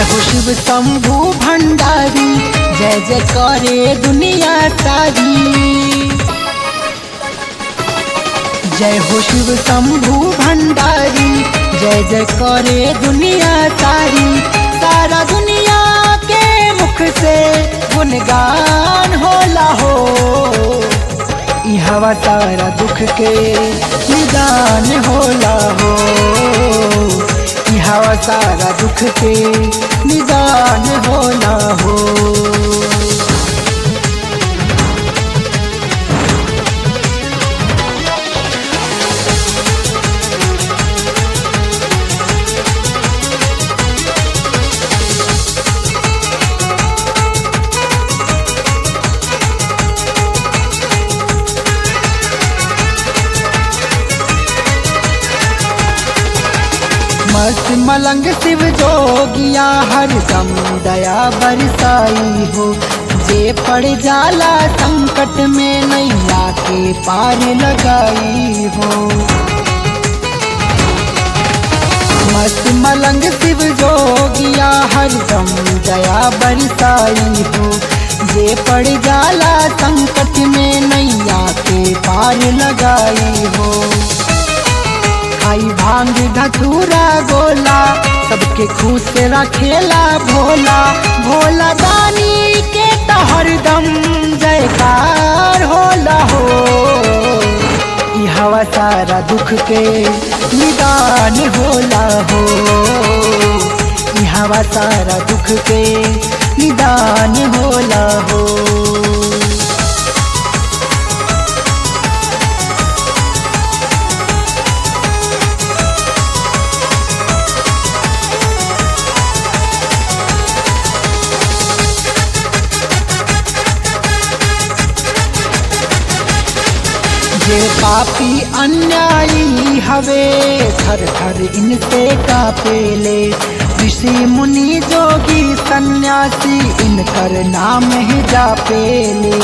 हो शिव शंभु भंडारी जय जय करे दुनिया सारी जय हो शिव शंभु भंडारी जय जय करे दुनिया सारी सारा दुनिया के मुख से गुणगान होला हो ई हवा सारा दुख के निदान होला हो ई हवा सारा दुख के निदान होला हो मस्त मलंग शिव जोगिया हर दम दया बरसाई हो जे पड़ जाला संकट में नैया के पार लगाई हो मस्त मलंग शिव जोगिया हर दम दया बरसाई हो जे पड़ जाला संकट में नैया के पार लगाई हो खाई भांग धतूरा गोला सबके खुश रखेला भोला भोला दानी के तो हरदम जयकार होला हो ई हवा सारा दुख के निदान होला हो ई हवा सारा दुख के निदान होला हो जे पापी अन्यायी हवे थर थर इनसे कापेले ऋषि मुनि जोगी सन्यासी इनकर नाम ही जापेले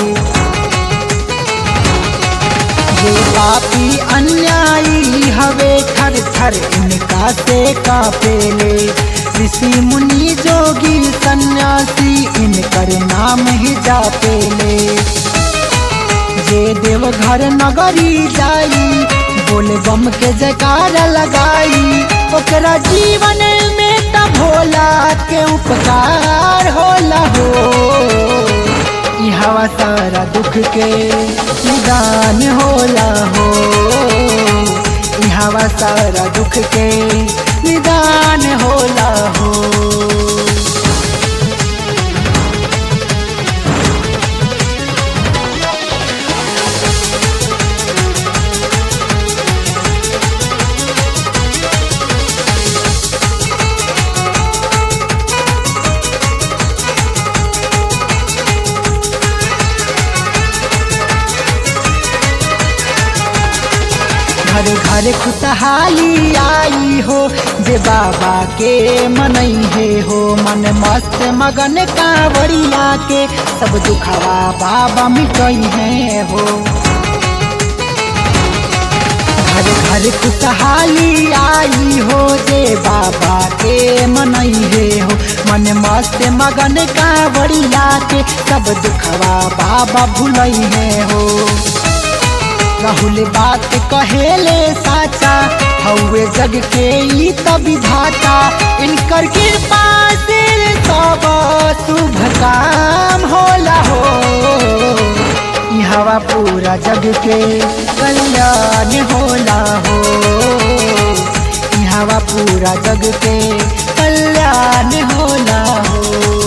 जे पापी अन्यायी हवे थर थर इनका से कापेले ऋषि मुनि जोगी सन्यासी इनकर नाम ही जापेले जे देवघर नगरी जाई बोल बम के जयकार लगाई ओकरा जीवन में त भोला के उपकार होला हो ई हवा सारा दुख के निदान होला हो ई हवा सारा दुख के निदान होला हो घर घर खुशहाली आई हो जे बाबा के मनई है हो मन मस्त मगन कांवरिया के सब दुखवा बाबा मिटई है हो घर घर खुशहाली आई हो जे बाबा के मनई है हो मन मस्त मगन कांवरिया के सब दुखवा बाबा भुलई है हो राहुल बात कहेले साचा हौवे जग के ई त विधाता इनकर कृपा से सब शुभ काम होला हो ई हवा पूरा जग के कल्याण होला हो ई हवा पूरा जग के कल्याण होला हो